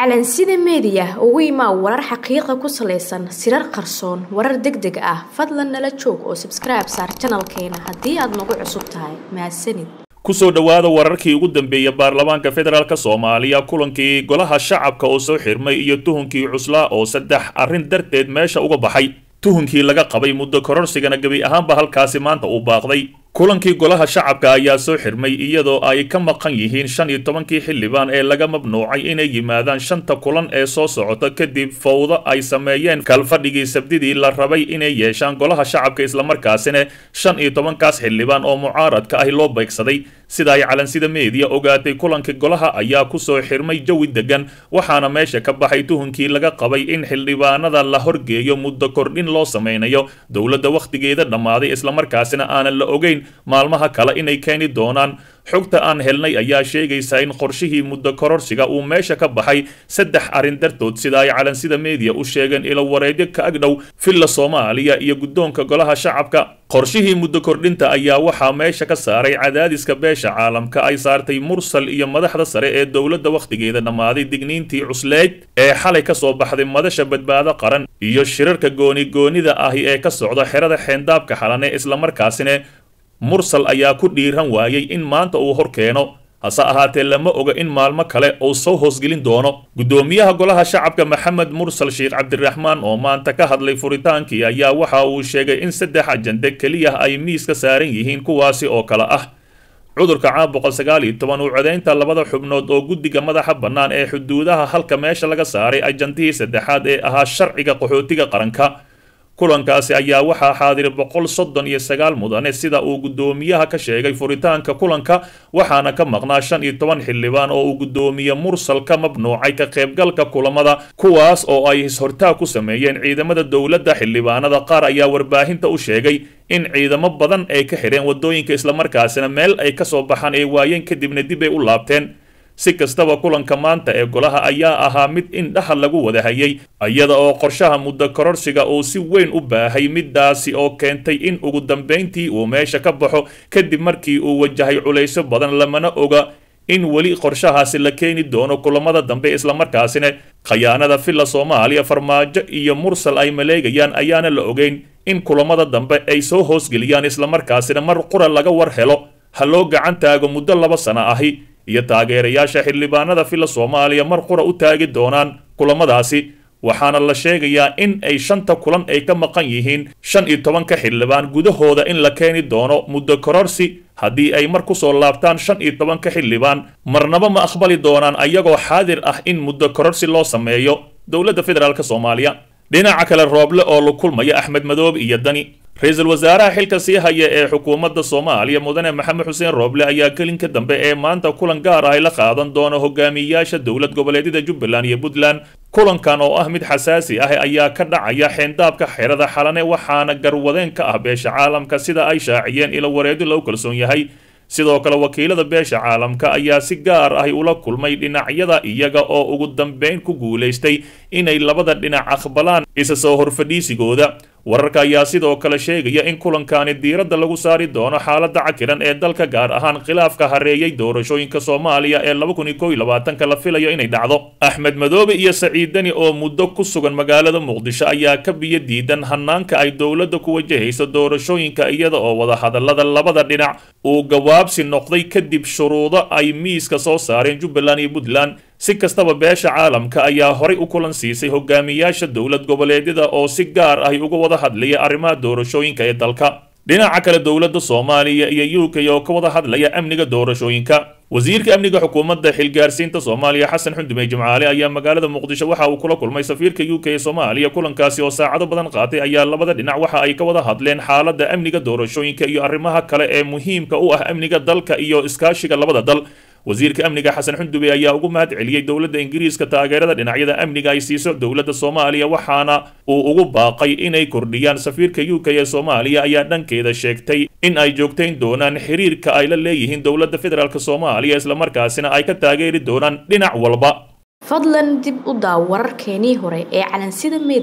calansida meediya ugu imaa warar xaqiiqa ku salaysan sirar qarsoon warar deg deg ah fadlan nala joog oo sabskribe saar janalkeena haddii aad nagu cusub tahay mahadsanid kusoo dhowaada wararkii ugu dambeeyay baarlamaanka federaalk soomaaliya kulankii golaha shacabka oo soo xirmay iyo tuhunkii cuslaa oo saddex arrin darteed meesha uga baxay tuhunkii laga qabay muddo kororsigana gebi ahaanba halkaasi maanta uu baaqday kulankii golaha shacabka ayaa soo xirmay iyadoo ay ka maqan yihiin shan iyo tobankii xildhibaan ee laga mamnuucay inay yimaadaan shanta kulan ee soo socota kadib fawdo ay sameeyeen kalfadhigii sabdidii la rabay inay yeeshaan golaha shacabka islamarkaasina shan iyo tobankaas xildhibaan oo mucaaradka ahi loo beegsaday sida ay calansida meediya ogaatay kulankii golaha ayaa kusoo xirmay jawi degan waxaana meesha ka baxay tuhunkii laga qabay in xildhibaanada la horgeeyo muddo kordhin loo sameynayo dowladda wakhtigeeda dhammaaday islamarkaasina aanan la ogeyn maalmaha kale inay keeni doonaan xogta aan helnay ayaa sheegaysa in qorshihii muddo kororsiga uu meesha ka baxay saddex arrin dartood sida ay calansida meediya u sheegeen ilo wareedyo ka agdhow villa soomaaliya iyo guddoonka golaha shacabka qorshihii muddo kordhinta ayaa waxaa meesha ka saaray cadaadiska beesha caalamka ay saartay mursal iyo madaxda sare ee dowladda wakhtigeeda dhammaaday digniintii cusleyd ee xalay ka soo baxday madasha badbaado qaran iyo shirarka gooni-goonida ahi ee ka socda xerada xeendaabka xalane islamarkaasina mursal ayaa ku dhiiran waayey in maanta uu hor keeno hase ahaatee lama oga in maalmo kale uu soo hoosgelin doono guddoomiyaha golaha shacabka maxamed mursal sheekh cabdiraxmaan oo maanta ka hadlay furitaankii ayaa waxa uu sheegay in saddex ajande keliya ay miiska saaran yihiin kuwaasi oo kale ah cudurka caam boqol sagaal iyo toban uu codaynta labada xubnood oo guddiga madaxa bannaan ee xuduudaha halka meesha laga saaray ajandihii saddexaad ee ahaa sharciga qaxootiga qaranka kulankaasi ayaa waxaa xaadiray boqol soddon iyo sagaal mudane sida uu guddoomiyaha ka sheegay furitaanka kulanka waxaana ka maqnaa shan iyo toban xildhibaan oo uu guddoomiye mursal ka mamnuucay ka qaybgalka kulamada kuwaas oo ay is-hortaag ku sameeyeen ciidamada dowladda xildhibaanada qaar ayaa warbaahinta u sheegay in ciidamo badan ay ka xidheen waddooyinka islamarkaasina meel ay ka soo baxaan ay waayeen kadibna dib ay u laabteen si kastaba kulanka maanta ee golaha ayaa ahaa mid indhaha lagu wada hayay iyada oo qorshaha muddo kororsiga uu si weyn u baahay midaasi oo keentay in ugu dambayntii uu meesha ka baxo kadib markii uu wajahay culayso badan lamana oga in weli qorshahaasi la keeni doono kulamada dambe islamarkaasina khayaanada villa soomaaliya farmaajo iyo mursal ay maleegayaan ayaana la ogeyn in kulamada dambe ay soo hoosgeliyaan islamarkaasina mar qura laga war helo ha loo gacan taago muddo laba sano ahi iyo taageerayaasha xildhibaanada villa soomaaliya mar qura u taagi doonaan kulamadaasi waxaana la sheegayaa in ay shanta kulan ay ka maqan yihiin shan iyo tobanka xildhibaan gudahooda in la keeni doono muddo kororsi haddii ay mar kusoo laabtaan shan iyo tobanka xildhibaan marnaba ma aqbali doonaan ayagoo xaadir ah in muddo kororsi loo sameeyo dowladda federaalk soomaaliya dhinaca kale rooble oo la kulmaya axmed madoobe iyo dani ra-iisul wasaaraha xilka sii haya ee xukuumadda soomaaliya mudane maxamed xuseen rooble ayaa gelinka dambe ee maanta kulan gaar ah ay la qaadan doono hogaamiyayaasha dowlad goboleedyada jubbaland iyo puntland kulankan oo ah mid xasaasi ah ayaa ka dhacaya xeendaabka xerada xalane waxaana garwadeen ka ah beesha caalamka sida ay shaaciyeen ilo wareedo lagu kalsoon yahay sidoo kale wakiilada beesha caalamka ayaa si gaar ahi ula kulmay dhinacyada iyaga oo ugu dambeyn ku guulaystay inay labada dhinac aqbalaan isa soo horfadhiisigooda wararka ayaa sidoo kale sheegaya in kulankaani diiradda lagu saari doono xaaladda cakiran ee dalka gaar ahaan khilaafka hareeyay doorashooyinka soomaaliya ee laba kun iyo kow iyo labaatanka la filayo inay dhacdo axmed madoobe iyo saciid deni oo muddo ku sugan magaalada muqdisho ayaa ka biyo diidan hanaanka ay dowladda ku wajahayso doorashooyinka iyada oo wadahadallada labada dhinac uu gawaabsi noqday kadib shuruudo ay miiska soo saareen jubbaland iyo puntland si kastaba beesha caalamka ayaa horay u kulan siisay hogaamiyaasha dowlad goboleedyada oo si gaar ahi uga wada hadlaya arrimaha doorashooyinka ee dalka dhinaca kale dowladda soomaaliya iyo u k oo ka wada hadlaya amniga doorashooyinka wasiirka amniga xukuumadda xilgaarsiinta soomaaliya xasan xundumey jimcaale ayaa magaalada muqdisho waxa uu kula kulmay safiirka u k ee soomaaliya kulankaasi oo saacado badan qaatay ayaa labada dhinac waxa ay ka wada hadleen xaaladda amniga doorashooyinka iyo arrimaha kale ee muhiimka u ah amniga dalka iyo iskaashiga labada dal wasiirka amniga xasan xundube ayaa ugu mahad celiyey dowladda ingiriiska taageerada dhinacyada amniga ay siiso dowladda soomaaliya waxaana uu ugu baaqay inay kordhiyaan safiirka u k ee soomaaliya ayaa dhankeeda sheegtay in ay joogtayn doonaan xiriirka ay la leeyihiin dowladda federaalk soomaaliya islamarkaasina ay ka taageeri doonaan dhinac walba fadlan dib u daaw wararkeenii hore ee calansida meediya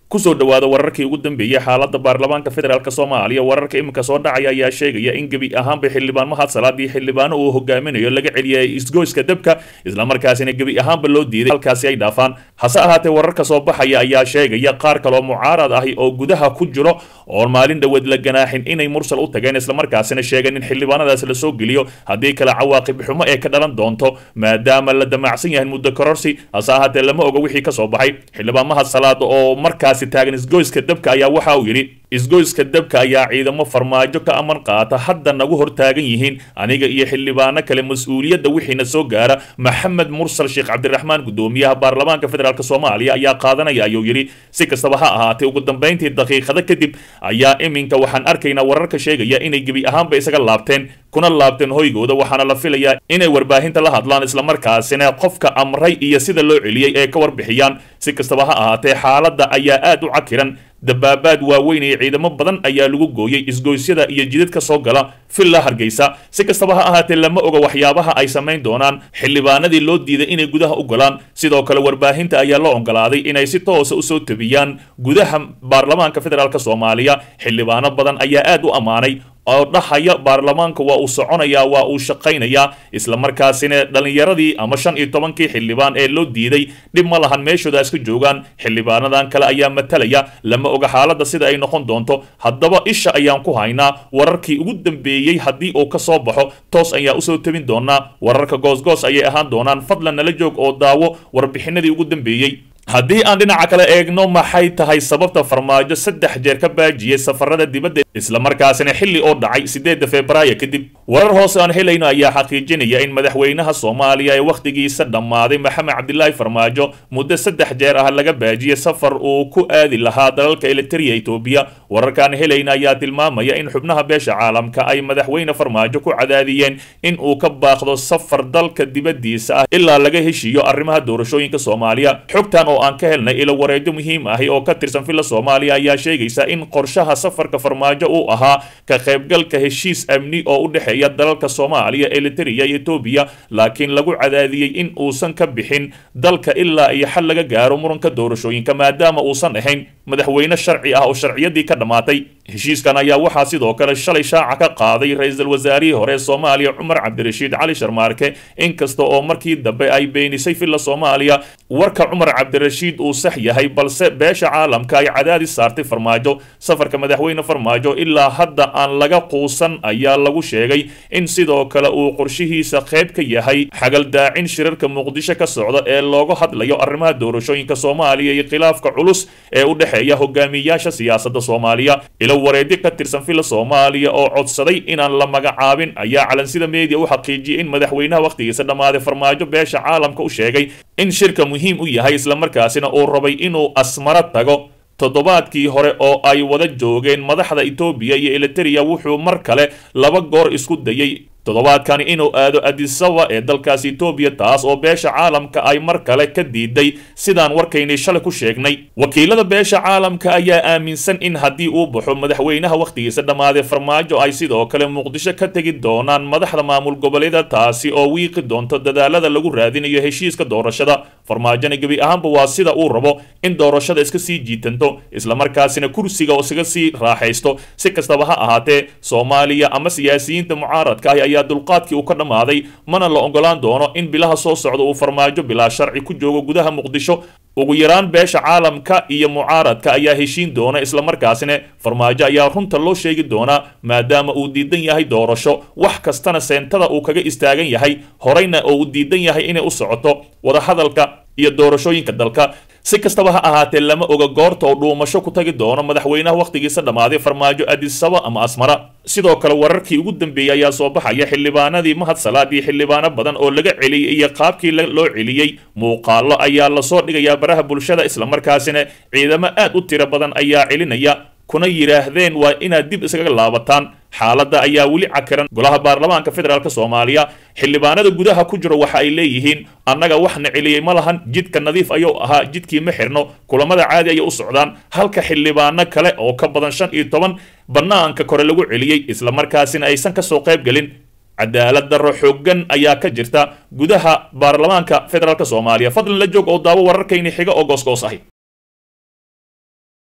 kusoo dhawaada wararkii ugu dambeeyey xaalada baarlamaanka federaalk soomaaliya wararka iminka soo dhacaya ayaa sheegaya in gebi ahaanba xildhibaan mahad salaadii xildhibaano uu hogaaminayo laga celiyay isgoyska dabka islamarkaasina gebi ahaanba loo diiday halkaasi ay dhaafaan hase ahaatee wararka soo baxaya ayaa sheegaya qaar kaloo mucaarad ahi oo gudaha ku jiro oon maalin dhaweed la ganaaxin inay mursal u tageen islamarkaasina sheegeen in xildhibaanadaas la soo geliyo haddii kale cawaaqib xumo ee ka dhalan doonto maadaama la damacsan yahay muddo kororsi hase ahaatee lama oga wixii kasoo baxay xildhibaan mahad salaad oo markaasi taagan isgoyska dabka ayaa waxa uu yidhi isgoyska dabka ayaa ciidamo farmaajo ka aman qaata hadda nagu hor taagan yihiin aniga iyo xildhibaano kale mas-uuliyadda wixiina soo gaara maxamed mursal sheekh cabdiraxmaan guddoomiyaha baarlamaanka federaalk soomaaliya ayaa qaadanaya ayuu yidhi si kastaba ha ahaatee ugu dambayntii daqiiqado kadib ayaa iminka waxaan arkaynaa wararka sheegaya inay gebi ahaanba isaga laabteen kuna laabteen hoygooda waxaana la filayaa inay warbaahinta la hadlaan islamarkaasina qofka amray iyo sida loo celiyey ee ka warbixiyaan si kastaba ha ahaatee xaaladda ayaa aad u cakiran dabaabaad waaweyn iyo ciidamo badan ayaa lagu gooyey isgoysyada iyo jidadka soo gala villa hargeysa si kastaba ha ahaatee lama oga waxyaabaha ay samayn doonaan xildhibaanadii loo diiday inay gudaha u galaan sidoo kale warbaahinta ayaa loo ogolaaday inay si toosa usoo tebiyaan gudaha baarlamaanka federaalk soomaaliya xildhibaano badan ayaa aad u ammaanay oo dhahaya baarlamaanka waa uu soconayaa waa uu shaqaynayaa islamarkaasina dhallinyaradii ama shan iyo tobankii xildhibaan ee loo diiday dhib ma lahan meeshooda iska joogaan xildhibaanadan kale ayaa matalaya lama oga xaaladda sida ay noqon doonto haddaba isha ayaan ku haynaa wararkii ugu dambeeyey haddii uu ka soo baxo toos ayaa usoo tebin doonaa wararka goosgoos ayay ahaan doonaan fadlan nala joog oo daawo warbixinadii ugu dambeeyey haddii aan dhinaca kale eegno maxay tahay sababta farmaajo saddex jeer ka baajiyey safarada dibadda islamarkaasina xilli oo dhacay sideedda februaayo kadib warar hoose aan helayno ayaa xaqiijinaya in madaxweynaha soomaaliya ee wakhtigiisa dhammaaday maxamed cabdilaahi farmaajo muddo saddex jeer ah laga baajiyey safar uu ku aadi lahaa dalalka elitariya etoobiya wararkaan helayna ayaa tilmaamaya in xubnaha beesha caalamka ay madaxweyne farmaajo ku cadaadiyeen in uu ka baaqdo safar dalka dibaddiisa ah ilaa laga heshiiyo arrimaha doorashooyinka soomaaliya xogtan oo aan ka helnay ilo wareedo muhiim ahi oo ka tirsan villa soomaaliya ayaa sheegaysa in qorshaha safarka farmaajo uu ahaa ka qaybgalka heshiis amni oo u dhexeeya dalalka soomaaliya elitariya iyo etoobiya laakiin lagu cadaadiyey in uusan ka bixin dalka ilaa iyo xal laga gaaro muranka doorashooyinka maadaama uusan ahayn madaxweyne sharci ah oo sharciyadii ka dhammaatay heshiiskan ayaa waxaa sidoo kale shalay shaaca ka qaaday ra-iisul wasaarihii hore ee soomaaliya cumar cabdirashiid cali sharmaarke inkasta oo markii dambe ay beenisay villa soomaaliya warka cumar cabdirashiid uu sax yahay balse beesha caalamka ay cadaadis saartay farmaajo safarka madaxweyne farmaajo ilaa hadda aan laga quusan ayaa lagu sheegay in sidoo kale uu qorshihiisa qayb ka yahay xagaldaacin shirarka muqdisho ka socda ee looga hadlayo arrimaha doorashooyinka soomaaliya iyo khilaafka culus ee u dhexeeya hogaamiyayaasha siyaasadda soomaaliya ilo wareedi ka tirsan villa soomaaliya oo codsaday inaan la magacaabin ayaa calansida media u xaqiijiyey in madaxweynaha wakhtigiisa dhammaaday farmaajo beesha caalamka u sheegay in shirka muhiim u yahay islamarkaasina uu rabay inuu asmaro tago toddobaadkii hore oo ay wada joogeen madaxda etoobiya iyo elitariya wuxuu mar kale laba goor isku dayey toddobaadkani inuu aado adisaba ee dalkaasi etoobiya taas oo beesha caalamka ay mar kale ka diiday sidaan warkaynay shalay ku sheegnay wakiilada beesha caalamka ayaa aaminsan in haddii uu baxo madaxweynaha wakhtigiisa dhammaaday farmaajo ay sidoo kale muqdisho ka tegi doonaan madaxda maamul goboleeda taasi oo wiiqi doonto dadaalada lagu raadinayo heshiiska doorashada farmaajona gebi ahaanba waa sida uu rabo in doorashada iska sii jiitanto islamarkaasina kursiga oo isaga sii raaxaysto si kastaba ha ahaatee soomaaliya ama siyaasiyiinta mucaaradka ah ayaa dulqaadkii uu ka dhammaaday mana la ogolaan doono in bilaha soo socda uu farmaajo bilaa sharci ku joogo gudaha muqdisho ugu yaraan beesha caalamka iyo mucaaradka ayaa heshiin doona islamarkaasina farmaajo ayaa runta loo sheegi doonaa maadaama uu diidan yahay doorasho wax kastana seentada uu kaga istaagan yahay horeyna oo uu diidan yahay inay u socoto wadahadalka iyo doorashooyinka dalka si kastaba ha ahaatee lama oga goorta oo dhuumasho ku tagi doono madaxweynaha wakhtigiisa dhammaaday farmaajo adisaba ama asmara sidoo kale wararkii ugu dambeeyey ayaa soo baxaya xildhibaanadii mahad salaad iyo xildhibaano badan oo laga celiyey iyo qaabkii loo celiyey muuqaalo ayaa lasoo dhigayaa baraha bulshada islamarkaasina ciidamo aad u tiro badan ayaa celinaya kuna yidhaahdeen waa inaad dib iskaga laabataan xaaladda ayaa weli cakiran golaha baarlamaanka federaalk soomaaliya xildhibaanada gudaha ku jiro waxa ay leeyihiin annaga waxna celiyey ma lahan jidka nadiif ayuu ahaa jidkii ma xirno kulamada caadi ayay u socdaan halka xildhibaano kale oo ka badan shan iyo toban bannaanka kore lagu celiyey islamarkaasina aysan kasoo qayb gelin cadaalad darro xooggan ayaa ka jirta gudaha baarlamaanka federaalk soomaaliya fadlan la joog oo daawo wararkayni xiga oo goosgoos ahi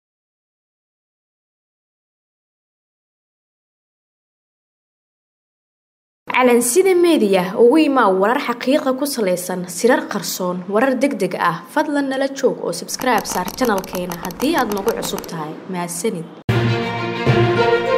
calansida meediya ugu imaa warar xaqiiqa ku salaysan sirar qarsoon warar deg deg ah fadlan nala joog oo sabskribe saar janalkeena haddii aad nagu cusub tahay mahadsanid